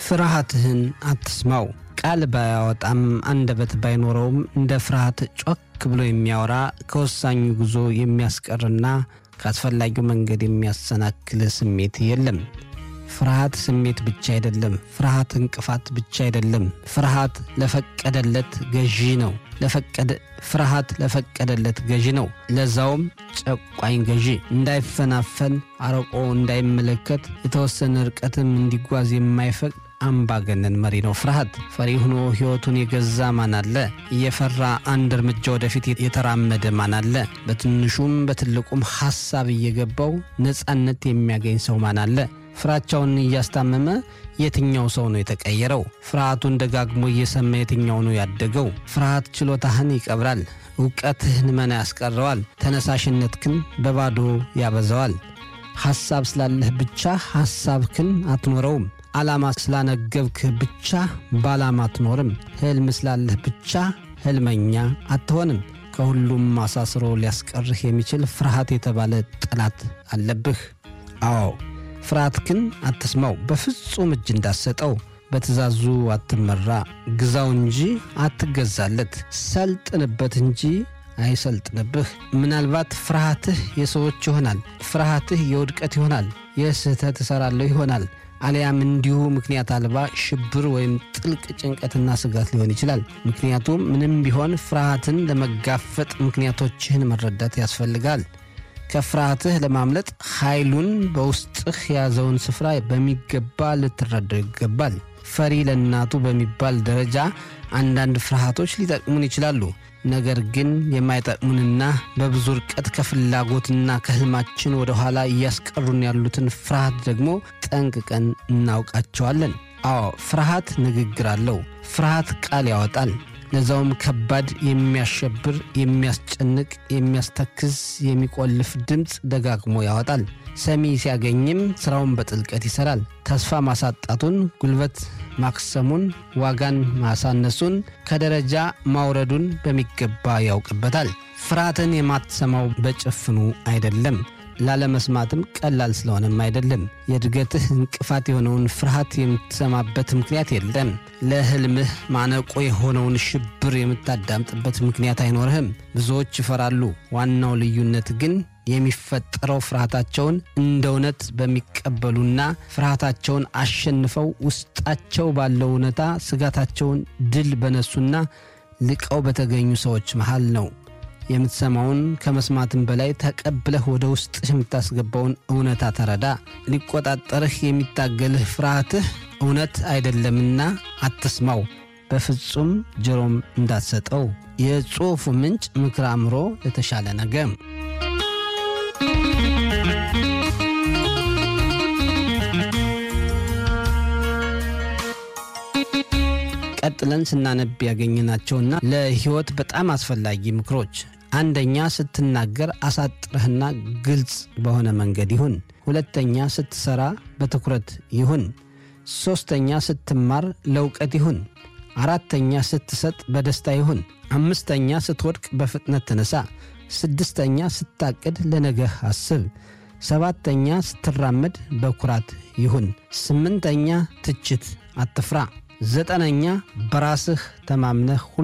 ፍርሃትህን አትስማው። ቃል ባያወጣም አንደበት ባይኖረውም እንደ ፍርሃት ጮክ ብሎ የሚያወራ ከወሳኙ ጉዞ የሚያስቀርና ከአስፈላጊው መንገድ የሚያሰናክል ስሜት የለም። ፍርሃት ስሜት ብቻ አይደለም። ፍርሃት እንቅፋት ብቻ አይደለም። ፍርሃት ለፈቀደለት ገዢ ነው። ለፈቀደ ፍርሃት ለፈቀደለት ገዢ ነው። ለዛውም ጨቋኝ ገዢ። እንዳይፈናፈን አርቆ እንዳይመለከት የተወሰነ ርቀትም እንዲጓዝ የማይፈቅድ አምባገነን መሪ ነው ፍርሃት። ፈሪ ሆኖ ሕይወቱን የገዛ ማን አለ? እየፈራ አንድ እርምጃ ወደፊት የተራመደ ማን አለ? በትንሹም በትልቁም ሐሳብ እየገባው ነፃነት የሚያገኝ ሰው ማን አለ? ፍራቻውን እያስታመመ የትኛው ሰው ነው የተቀየረው? ፍርሃቱን ደጋግሞ እየሰማ የትኛው ነው ያደገው? ፍርሃት ችሎታህን ይቀብራል፣ እውቀትህን መና ያስቀረዋል፣ ተነሳሽነትህን በባዶ ያበዛዋል። ሐሳብ ስላለህ ብቻ ሐሳብህን አትኖረውም። ዓላማ ስላነገብክህ ብቻ በዓላማ አትኖርም። ሕልም ስላለህ ብቻ ሕልመኛ አትሆንም። ከሁሉም አሳስሮ ሊያስቀርህ የሚችል ፍርሃት የተባለ ጠላት አለብህ። አዎ ፍርሃትህን አትስማው። በፍጹም እጅ እንዳሰጠው በትእዛዙ አትመራ። ግዛው እንጂ አትገዛለት። ሰልጥንበት እንጂ አይሰልጥንብህ። ምናልባት ፍርሃትህ የሰዎች ይሆናል። ፍርሃትህ የውድቀት ይሆናል። የስህተት እሠራለሁ ይሆናል። አሊያም እንዲሁ ምክንያት አልባ ሽብር ወይም ጥልቅ ጭንቀትና ስጋት ሊሆን ይችላል። ምክንያቱም ምንም ቢሆን ፍርሃትን ለመጋፈጥ ምክንያቶችህን መረዳት ያስፈልጋል። ከፍርሃትህ ለማምለጥ ኃይሉን በውስጥህ የያዘውን ስፍራ በሚገባ ልትረዳው ይገባል። ፈሪ ለእናቱ በሚባል ደረጃ አንዳንድ ፍርሃቶች ሊጠቅሙን ይችላሉ። ነገር ግን የማይጠቅሙንና በብዙ ርቀት ከፍላጎትና ከሕልማችን ወደ ኋላ እያስቀሩን ያሉትን ፍርሃት ደግሞ ጠንቅቀን እናውቃቸዋለን። አዎ ፍርሃት ንግግር አለው። ፍርሃት ቃል ያወጣል። ለዛውም ከባድ፣ የሚያሸብር፣ የሚያስጨንቅ፣ የሚያስተክዝ፣ የሚቆልፍ ድምፅ ደጋግሞ ያወጣል። ሰሚ ሲያገኝም ሥራውን በጥልቀት ይሠራል። ተስፋ ማሳጣቱን፣ ጉልበት ማክሰሙን፣ ዋጋን ማሳነሱን፣ ከደረጃ ማውረዱን በሚገባ ያውቅበታል። ፍርሃትን የማትሰማው በጭፍኑ አይደለም። ላለመስማትም ቀላል ስለሆነም አይደለም። የእድገትህ እንቅፋት የሆነውን ፍርሃት የምትሰማበት ምክንያት የለም። ለሕልምህ ማነቆ የሆነውን ሽብር የምታዳምጥበት ምክንያት አይኖርህም። ብዙዎች ይፈራሉ። ዋናው ልዩነት ግን የሚፈጠረው ፍርሃታቸውን እንደ እውነት በሚቀበሉና ፍርሃታቸውን አሸንፈው ውስጣቸው ባለው እውነታ ስጋታቸውን ድል በነሱና ልቀው በተገኙ ሰዎች መሃል ነው። የምትሰማውን ከመስማትም በላይ ተቀብለህ ወደ ውስጥህ የምታስገባውን እውነታ ተረዳ። ሊቆጣጠርህ የሚታገልህ ፍርሃትህ እውነት አይደለምና አትስማው። በፍጹም ጆሮም እንዳትሰጠው። የጽሑፉ ምንጭ ምክረ አእምሮ ለተሻለ ነገ። ቀጥለን ስናነብ ያገኘናቸውና ለሕይወት በጣም አስፈላጊ ምክሮች አንደኛ ስትናገር አሳጥረህና ግልጽ በሆነ መንገድ ይሁን። ሁለተኛ ስትሰራ በትኩረት ይሁን። ሦስተኛ ስትማር ለእውቀት ይሁን። አራተኛ ስትሰጥ በደስታ ይሁን። አምስተኛ ስትወድቅ በፍጥነት ተነሳ። ስድስተኛ ስታቅድ ለነገህ አስብ። ሰባተኛ ስትራመድ በኩራት ይሁን። ስምንተኛ ትችት አትፍራ። ዘጠነኛ በራስህ ተማምነህ